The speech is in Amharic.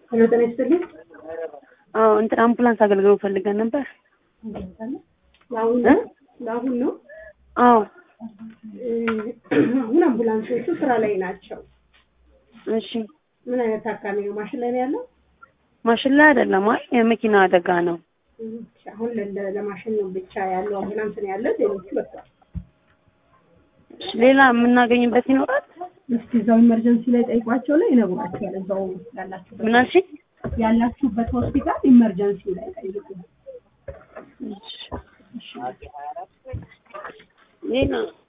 ሄሎ ጤና ይስጥልኝ። አዎ እንትን አምቡላንስ አገልግሎት ፈልገን ነበር። ለአሁን እ? ለአሁን ነው። አዎ እ፣ አሁን አምቡላንሶቹ ስራ ላይ ናቸው። እሺ። ምን አይነት ታካሚ ነው? ማሽን ላይ ነው ያለው? ማሽን ላይ አይደለም፣ አይ የመኪና አደጋ ነው። እም፣ አሁን ለ- ለማሽን ነው ብቻ ያለው አምቡላንስ ነው ያለው። ሌሎቹ በቃ እሺ፣ ሌላ የምናገኝበት ይኖራል? እስኪ እዛው ኢመርጀንሲ ላይ ጠይቋቸው ላይ ይነግሯቸዋል። እዛው ያላችሁበት ምን አልሽኝ? ያላችሁበት ሆስፒታል ኢመርጀንሲ ላይ ጠይቁ። እሺ። ሌላ